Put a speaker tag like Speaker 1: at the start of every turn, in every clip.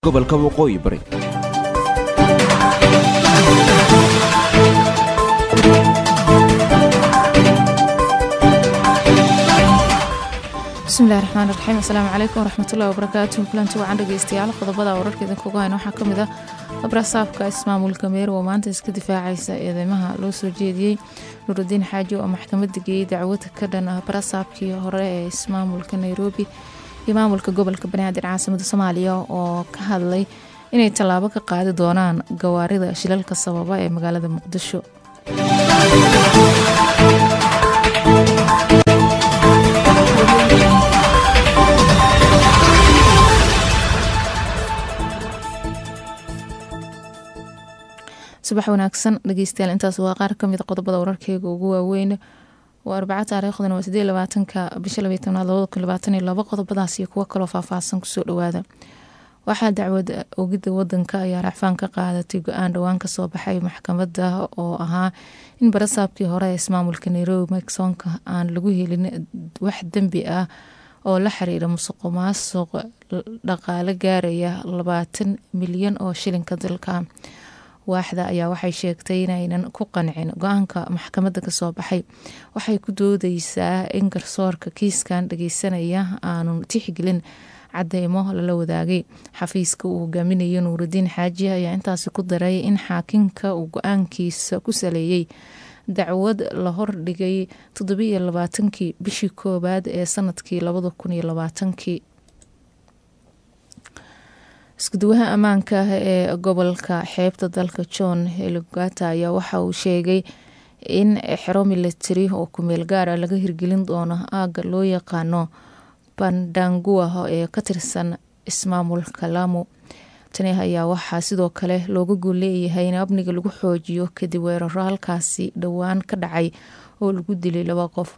Speaker 1: gobolka waqooyi bari
Speaker 2: bismillahi raxmaan raxiim asalaamu calaykum waraxmatullahi wabarakaatuh kulanti wacan dhegeystayaal qodobada wararka idinkuga hayna waxaa kamid ah abrasaabka ismaamulka meero oo maanta iska difaacaysa eedeymaha loo soo jeediyey nurudiin xaaji oo maxkamada geeyey dacwad ka dhan ah barasaabkii hore ee ismaamulka nairobi iyo maamulka gobolka banaadir caasimada soomaaliya oo ka hadlay inay tallaabo ka qaadi doonaan gawaarida shilalka sababa ee magaalada muqdisho subax wanaagsan dhegeystayaal intaas waa qaar kamid qodobada wararkeyga ugu waaweyn waa arbaca taariikhdana waa sideed labaatanka bisha labay tobnaad labada kun labaatan iyo labo qodobadaas iyo kuwo kaloo faahfaahsan kusoo dhawaada waxaa dacwad ogidda wadanka ayaa racfaan ka qaadatay go-aan dhowaan kasoo baxay maxkamada oo ahaa in barasaabkii hore ee ismaamulka nairobi miksonka aan lagu helin wax dembi ah oo la xiriira musuqu maasuq dhaqaale gaaraya labaatan milyan oo shilinka dalka waaxda ayaa waxay sheegtay inaynan ku qancin go-aanka maxkamadda kasoo baxay waxay ku doodeysaa in garsoorka kiiskan dhageysanaya aanu tixgelin cadeymo lala wadaagay xafiiska uu hogaaminayo nuurudiin xaaji ayaa intaasi ku daray in xaakinka uu go-aankiisa ku saleeyey dacwad la hordhigay toddobiiyo labaatankii bishii koowaad ee sanadkii labada kun iyo labaatankii iskuduwaha ammaanka ah ee gobolka xeebta dalka john helgata ayaa waxa uu sheegay in xero militari oo kumeel gaara laga hirgelin doono aaga loo yaqaano bandangua ee ka tirsan ismaamulka lamu tani ayaa waxaa sidoo kale looga gool leeyahay in amniga lagu xoojiyo kadib weeraro halkaasi dhowaan ka dhacay oo lagu dilay laba qof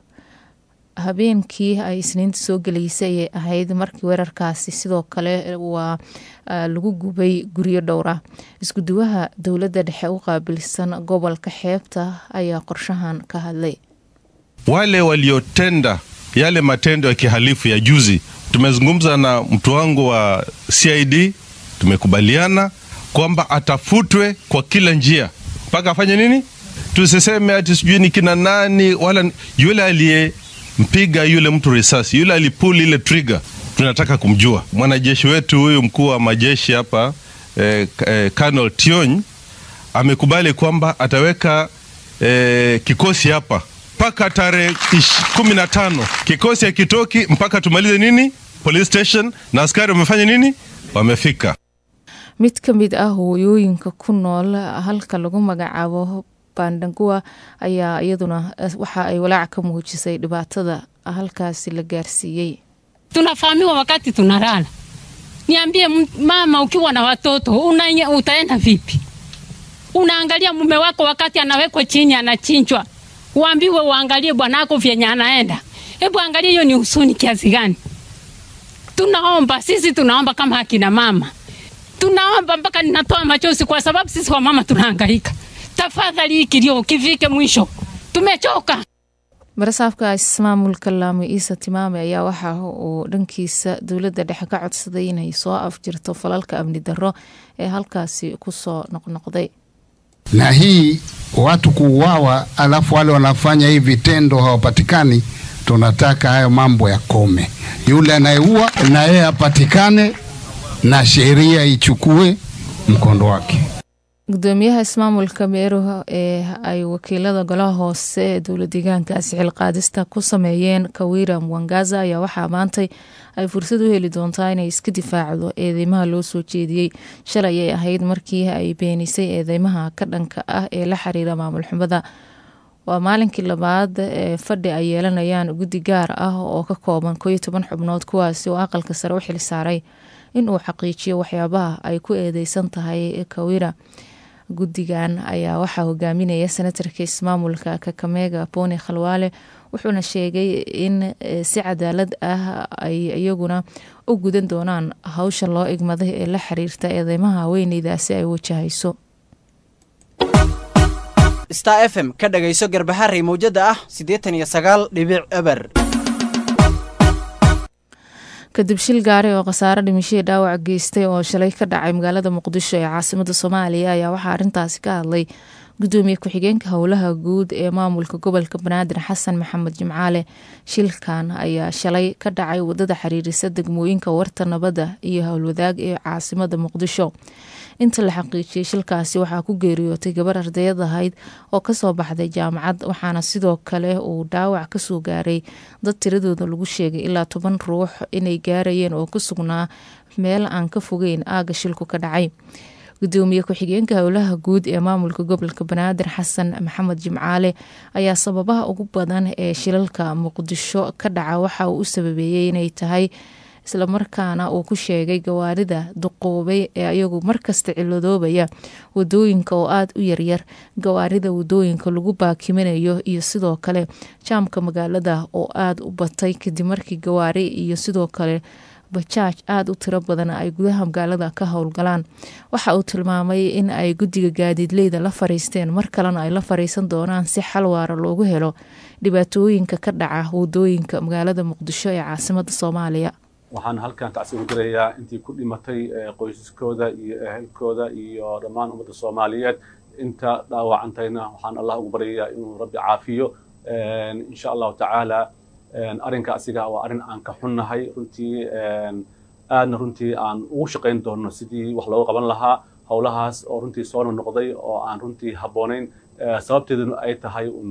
Speaker 2: habeenkii ay isniinta soo gelaysay ayay ahayd markii weerarkaasi sidoo kale waa lagu gubay guryo dhowra iskuduwaha dowladda dhexe u qaabilsan gobolka xeebta ayaa qorshahan ka hadlay
Speaker 3: wale waliotenda yale matendo ya kihalifu ya juzi tumezungumza na mtu wangu wa cid tumekubaliana kwamba atafutwe kwa kila njia mpaka afanye nini tusiseme ati sijui ni kina nani wala yule aliye mpiga yule mtu risasi, yule alipuli ile trigger, tunataka kumjua. Mwanajeshi wetu huyu mkuu wa majeshi hapa eh, eh, Colonel Tiony amekubali kwamba ataweka eh, kikosi hapa mpaka tarehe kumi na tano. Kikosi hakitoki mpaka tumalize nini police station, na askari wamefanya nini, wamefika.
Speaker 2: mid ka mid ah hooyooyinka ku nool halka lagu magacaabo bandangua ayaa iyaduna waxa ay walaac ka muujisay dhibaatada halkaasi la gaarsiiyey
Speaker 4: tunafahamiwa wakati tunalala. Niambie mama, ukiwa na watoto una, utaenda vipi? Unaangalia mume wako wakati anawekwa chini anachinjwa, uambiwe uangalie bwanako vyenye anaenda. Hebu angalia, hiyo ni husuni kiasi gani? Tunaomba sisi, tunaomba kama akina mama, tunaomba mpaka ninatoa machozi, kwa sababu sisi wamama tunahangaika tafadhali hii kilio kifike mwisho, tumechoka.
Speaker 2: barasaabka ismaamulka laamo iisa timaame ayaa waxa uu dhankiisa dowladda dhexe ka codsaday inay soo afjirto falalka amni darro ee halkaasi kusoo noqnoqday
Speaker 5: na hii watu kuuawa, alafu wale wanafanya hii vitendo hawapatikani. Tunataka hayo mambo yakome. Yule anayeua na yeye apatikane na sheria ichukue mkondo wake.
Speaker 2: gudoomiyaha ismaamulka meero ee ay wakiilada golaha hoose ee dowla deegaankaasi xilqaadista ku sameeyeen kawira mwangaza ayaa waxaa maantay ay fursad u heli doontaa inay iska difaacdo eedeymaha loo soo jeediyey shalay ay ahayd markii ay beenisay eedeymaha ka dhanka ah ee la xiriira maamul xumada waa maalinkii labaad ee fadhi ay yeelanayaan guddi gaar ah oo ka kooban kooiyo toban xubnood kuwaasi oo aqalka sare u xil saaray inuu xaqiijiyo waxyaabaha ay ku eedeysan tahay kawira guddigan ayaa waxaa hogaaminaya senatarka ismaamulka kakamega boni khalwaale wuxuuna sheegay in si cadaalad ah ay iyaguna u gudan doonaan hawsha loo igmaday ee la xiriirta eedeymaha haweeneydaasi ay wajahayso
Speaker 6: star f m ka dhagayso garbaharey mawjada ah siddeetan iyo sagaal dhibic eber
Speaker 2: kadib shil gaari oo khasaare dhimashihii dhaawac geystay oo shalay ka dhacay magaalada muqdisho ee caasimada soomaaliya ayaa waxaa arrintaasi ka hadlay gudoomiye ku-xigeenka howlaha guud ee maamulka gobolka banaadir xasan maxamed jimcaale shilkan ayaa shalay ka dhacay wadada xiriirisa degmooyinka warta nabadda iyo howlwadaag ee caasimada muqdisho inta la xaqiijiyey shilkaasi waxaa ku geeriyootay gabar ardayad ahayd oo kasoo baxday jaamacad waxaana sidoo kale uu dhaawac kasoo gaaray dad tiradooda lagu sheegay ilaa toban ruux inay gaarayeen oo ku sugnaa meel aan ka fogeyn aaga shilku ka dhacay gudoomiye ku-xigeenka howlaha guud ee maamulka gobolka banaadir xasan maxamed jimcaale ayaa sababaha ugu badan ee shilalka muqdisho ka dhaca waxa uu u sababeeyey inay tahay islamarkaana uu ku sheegay gawaarida duqoobay ee ayagu markasta ciladoobaya wadooyinka oo aada u yaryar gawaarida wadooyinka lagu baakiminayo iyo sidoo kale jaamka magaalada oo aada u batay kadib markii gawaari iyo sidoo kale bajaaj aada u tiro badan ay gudaha magaalada ka howlgalaan waxa uu tilmaamay in ay guddiga gaadiidleyda la fariisteen mar kalena ay la fariisan doonaan si xal waara loogu helo dhibaatooyinka ka dhaca wadooyinka magaalada muqdisho ee caasimada soomaaliya
Speaker 1: waxaan halkan tacsi u dirayaa intii ku dhimatay qoysaskooda iyo ehelkooda iyo dhammaan ummadda soomaaliyeed inta dhaawacantayna waxaan allah ugu baryayaa inuu rabbi caafiyo insha allahu tacaala arrinka asiga waa arrin aan ka xunnahay runtii aadna runtii aan ugu shaqayn doonno sidii wax looga qaban lahaa howlahaas oo runtii soo noqday oo aan runtii habboonayn sababteeduna ay tahay un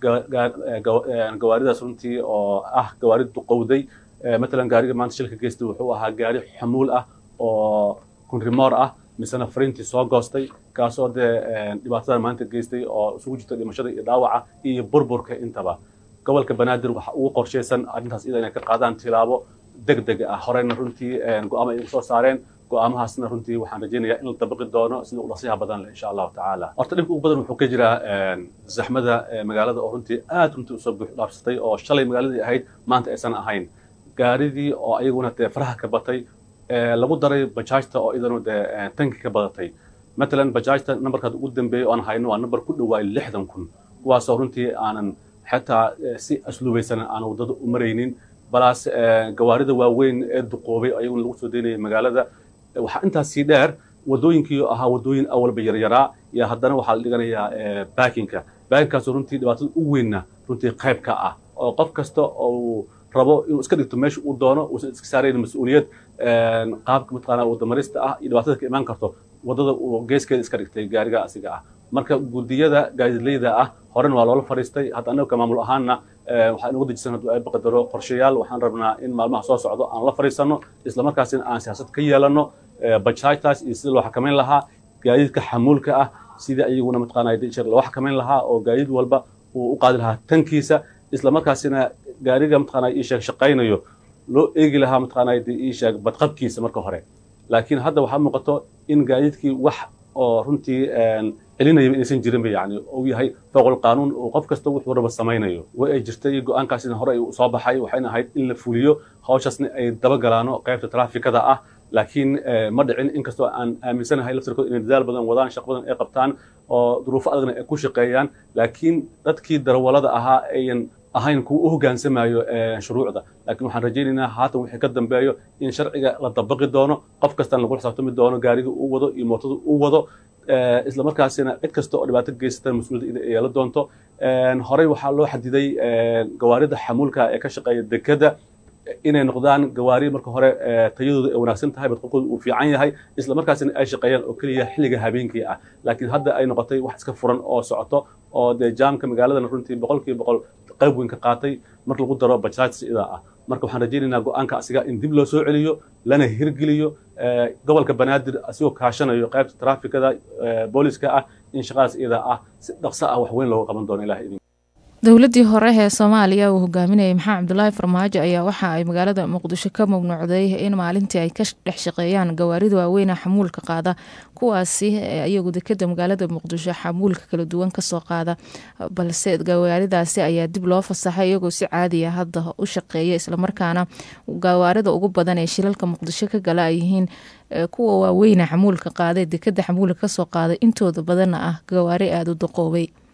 Speaker 1: gawaaridaas runtii oo ah gawaari duqowday matalan gaariga maanta shilka geystay wuxuu ahaa gaari xamuul ah oo kunrimoor ah misena fariintii soo goostay kaasoo dee dhibaatada maanta geystay oo isugu jirta dhimashada iyo dhaawaca iyo burburka intaba gobolka banaadir waxa ugu qorshaysan arrintaas iyada inay ka qaadaan tilaabo deg deg ah horeyna runtii go-aamo ay soo saareen go-aamahaasna runtii waxaan rajaynayaa in la dabaqi doono sida udhaqsiyaha badan leh insha allahu tacaala horta dhibka ugu badan wuxuu ka jiraa zaxmada magaalada oo runtii aad runtii usoo buux dhaafsatay oo shalay magaaladii ahayd maanta aysan ahayn gaaridii oo ayaguna dee faraha ka batay lagu daray bajaajta oo iyadana dee tanki ka badatay matalan bajaajta nambarkaad ugu dambeeyay oo aan hayno waa nambar ku dhawaay lixdan kun kuwaasoo runtii aanan xataa si asluubaysan aan waddada u maraynin balaas gawaarida waaweyn ee duqoobay ayaguna lagu soo daynayay magaalada waxaa intaas sii dheer waddooyinkii ahaa waddooyin awalba yaryaraa iyo haddana waxaa la dhiganayaa baakinka baakinkaasoo runtii dhibaatada u weynna runtii qayb ka ah oo qof kasta oo rabo inuu iska dhigto meesha uu doono uusan iska saarayn mas-uuliyad qaabka mataqaanaa wadamarista ah iyo dhibaatada ka imaan karto waddada uu geeskeeda iska dhigtay gaariga asiga ah marka guddiyada gaadiidleyda ah horena waa loola fadhiistay hadda annaga maamul ahaanna waxaa inagu dejisan hadduu ay baqadaro qorshayaal waxaan rabnaa in maalmaha soo socdo aan la fadhiisanno islamarkaasina aan siyaasad ka yeelanno bajaajtaas iyo sidii loo xakamayn lahaa gaadiidka xamuulka ah sidii ayaguna mataqaanaa dijir loo xakamayn lahaa oo gaadiid walba uu u qaadi lahaa tankiisa islamarkaasina gaariga mataqaanaa ii sheeg shaqaynayo loo eegi lahaa mataqaanaa ii sheeg badqabkiisa marka hore laakiin hadda waxaa muuqato in gaadiidkii wax oo runtii celinayaba inaysan jirinba yani uu yahay fooqul qaanuun oo qof kasta wuxuu raba samaynayo way ay jirtay go-aankaasina hore ay soo baxay waxayna ahayd in la fuliyo hawshaasna ay dabagalaano qaybta traafikada ah laakiin ma dhicin inkastoo aan aaminsanahay laftirkooda inay dadaal badan wadaan shaq badan ay qabtaan oo duruufo adagna ay ku shaqeeyaan laakiin dadkii darawalada ahaa ayan ahayn kuwa u hogaansamayo shuruucda laakiin waxaan rajaynaynaa haatan wixii ka dambeeyo in sharciga la dabaqi doono qof kastana lagu xisaabtami doono gaariga uu wado iyo mootada uu wado isla markaasina cid kasta oo dhibaato geysata mas-uuliyadda inay yeelan doonto horey waxaa loo xadiday gawaarida xamuulka ee ka shaqeeya dekada inay noqdaan gawaari marka hore tayadooda ay wanaagsan tahay badqabkooda uu fiican yahay isla markaasina ay shaqeeyaan oo keliya xilliga habeenkii ah laakiin hadda ay noqotay wax iska furan oo socoto oo dee jaamka magaaladana runtii boqolkiiba boqol qayb weyn ka qaatay marka lagu daro bajaaj sidaa ah marka waxaan rajaynaynaa go-aanka asiga in dib loo soo celiyo lana hirgeliyo gobolka banaadir asigoo kaashanayo qaybta traafikada booliska ah in shaqadaas iyadaa ah si dhaqso ah wax weyn looga qaban doono ilaha idin
Speaker 2: dowladii hore ee soomaaliya uu hogaaminayay maxamed cabdulaahi farmaajo ayaa waxa ay magaalada muqdisho ka mamnuucday in maalintii ay ka dhex shaqeeyaan gawaarida waaweyna xamuulka qaada kuwaasi iyagu dekeda magaalada muqdisho xamuulka kala duwan kasoo qaada balse gawaaridaasi ayaa dib loo fasaxay iyagoo si caadiya hadda u shaqeeya islamarkaana gawaarida ugu badan ee shilalka muqdisho ka gala ay yihiin kuwa waaweyna xamuulka qaada dekeda xamuulka kasoo qaada intooda badanna ah gawaari aada u daqoobay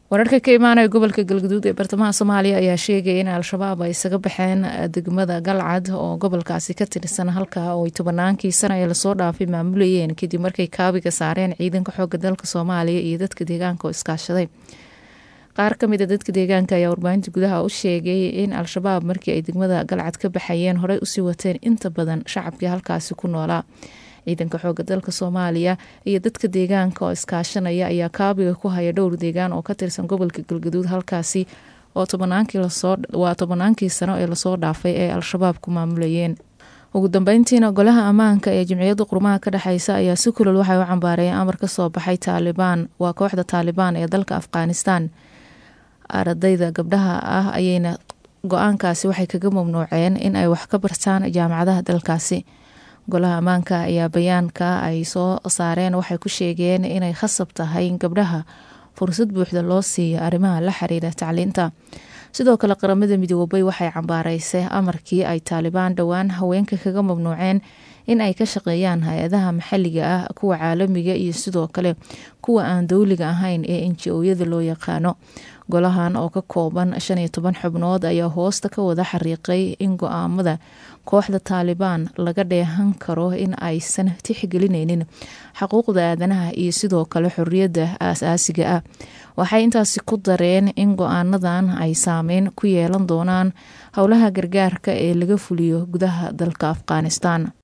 Speaker 2: wararka ka imaanaya gobolka galgaduud ee bartamaha soomaaliya ayaa sheegaya in al-shabaab ay isaga baxeen degmada galcad oo gobolkaasi ka tirsan halkaa oo ay tobanaankii sana ee lasoo dhaafay maamulayeen kadib markay kaabiga saareen ciidanka xooga dalka soomaaliya iyo dadka deegaanka oo iskaashaday qaar ka mid a dadka deegaanka ayaa warbaahinta gudaha u sheegay in al-shabaab markii ay degmada galcad ka baxayeen horey usii wateen inta badan shacabkii halkaasi ku noolaa ciidanka xooga dalka soomaaliya iyo dadka deegaanka oo iskaashanaya ayaa kaabiga ku haya dhowr deegaan oo ka tirsan gobolka galgaduud halkaasi oo waa tobanaankii sano ee lasoo dhaafay ee al-shabaab ku maamulayeen ugu dambeyntiina golaha ammaanka ee jimciyadda qurmaha ka dhexeysa ayaa si kulol waxay u cambaareen amar ka soo baxay taalibaan waa kooxda taalibaan ee dalka afghanistan ardayda gabdhaha ah ayayna go-aankaasi waxay kaga mamnuuceen in ay wax ka bartaan jaamacadaha dalkaasi golaha ammaanka ayaa bayaanka ay soo saareen waxay ku sheegeen inay khasab tahay in gabdhaha fursad buuxda loo siiyo arrimaha la xiriira tacliinta sidoo kale qaramada midoobay waxay cambaaraysay amarkii ay taalibaan dhowaan haweenka kaga mamnuuceen in ay ka shaqeeyaan hay-adaha maxalliga ah kuwa caalamiga iyo sidoo kale kuwa aan dowliga ahayn ee inji-ooyada loo yaqaano golahan oo ka kooban shan iyo toban xubnood ayaa hoosta ka wada xariiqay in go-aamada kooxda taalibaan laga dheehan karo in aysan tixgelineynin xuquuqda aadanaha iyo sidoo kale xorriyadda aas-aasiga ah waxay intaasi ku dareen in go-aanadan ay saameyn ku yeelan doonaan howlaha gargaarka ee laga fuliyo gudaha dalka afghanistan